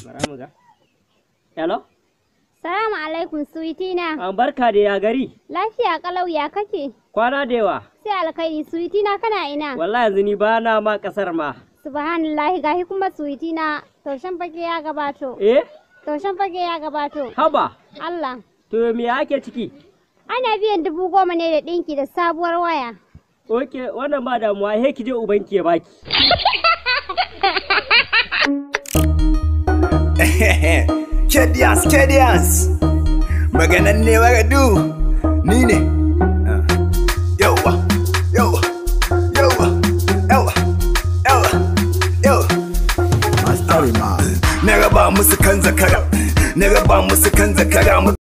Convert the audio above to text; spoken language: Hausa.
Bara mu ga. Hello? Salamu alaikum suwiti na. An barka da ya gari. Lafiya kalau ya kake? Kwana da yawa. Sai alkhairi suwiti na kana ina? Wallahi yanzu ni ba na ma kasar ma. Subhanallahi gahi kuma suwiti na taushen fage ya gabato. Eh? Taushen fage ya gabato. Haba. Allah. To me ake ciki? Ana biyan dubu goma ne da ɗinki da sabuwar waya. Oke, wannan ba damuwa, he ki je ubanki ya baki. Kedians, Kedians. Maganan ne waradu. Ni ne. Yawa, yawa, yawa, yawa, yawa, yawa. Na raba musu kan zakara, na raba musu kan zakara.